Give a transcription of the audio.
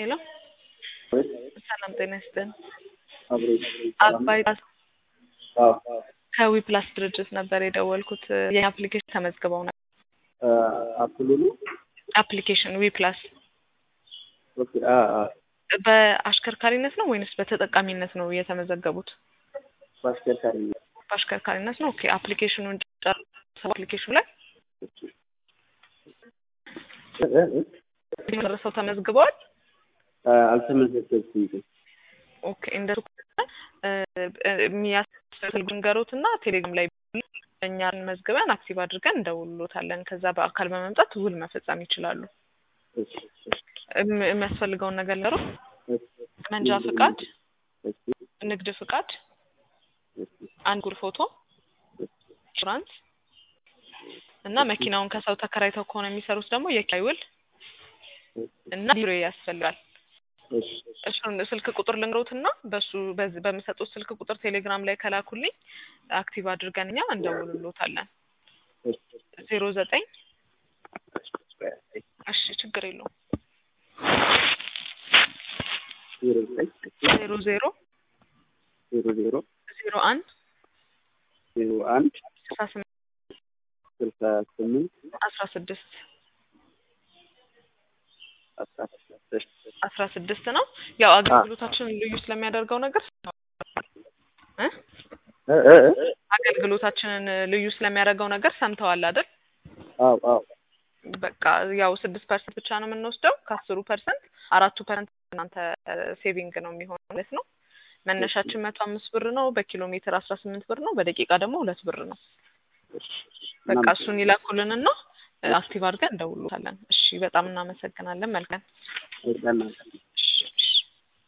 ሄሎ ሰላም ጤና ይስጥን። አብሮ አባይ አዎ ከዊፕላስ ድርጅት ነበር የደወልኩት። የኛ አፕሊኬሽን ተመዝግበው ነበር። አፕሉሉ አፕሊኬሽን ዊፕላስ ኦኬ አ አ በአሽከርካሪነት ነው ወይንስ በተጠቃሚነት ነው የተመዘገቡት? በአሽከርካሪ በአሽከርካሪነት ነው። ኦኬ አፕሊኬሽኑን ጨርሰው አፕሊኬሽኑ ላይ ደርሰው ተመዝግበዋል። አልተመዘገብኩም ግን ኦኬ እንደሱ ከሆነ የሚያስፈልጉ ንገሩት እና ቴሌግራም ላይ እኛን መዝግበን አክቲቭ አድርገን እንደውሎታለን። ከዛ በአካል በመምጣት ውል መፈጸም ይችላሉ። እሺ እም- የሚያስፈልገውን ነገር ለሩ እሺ መንጃ ፍቃድ፣ እሺ ንግድ ፍቃድ፣ እሺ አንድ ጉር ፎቶ፣ ኢንሹራንስ እና መኪናውን ከሰው ተከራይተው ከሆነ የሚሰሩት ደግሞ የኪራይ ውል እና ቢሮ ያስፈልጋል። እሺ እሱን ስልክ ቁጥር ልንገሩትና በሱ በዚህ በሚሰጡት ስልክ ቁጥር ቴሌግራም ላይ ከላኩልኝ አክቲቭ አድርገን እኛ እንደውልሎታለን። እሺ ዜሮ ዘጠኝ እሺ ችግር የለውም ዜሮ ዘጠኝ ዜሮ ዜሮ ዜሮ ዜሮ ዜሮ አንድ ዜሮ አንድ ስልሳ ስምንት ስልሳ ስምንት አስራ ስድስት አስራ ስድስት አስራ ስድስት ነው። ያው አገልግሎታችንን ልዩ ስለሚያደርገው ነገር እ እ እ እ አገልግሎታችንን ልዩ ስለሚያደርገው ነገር ሰምተዋል አይደል? አዎ አዎ በቃ ያው ስድስት ፐርሰንት ብቻ ነው የምንወስደው ከአስሩ ፐርሰንት አራቱ ፐርሰንት እናንተ ሴቪንግ ነው የሚሆነው ማለት ነው። መነሻችን መቶ አምስት ብር ነው። በኪሎ ሜትር አስራ ስምንት ብር ነው። በደቂቃ ደግሞ ሁለት ብር ነው። በቃ እሱን ይላኩልንና አክቲቭ አድርገን እንደውሎታለን። እሺ በጣም እናመሰግናለን። መልካም እናመሰግናለን።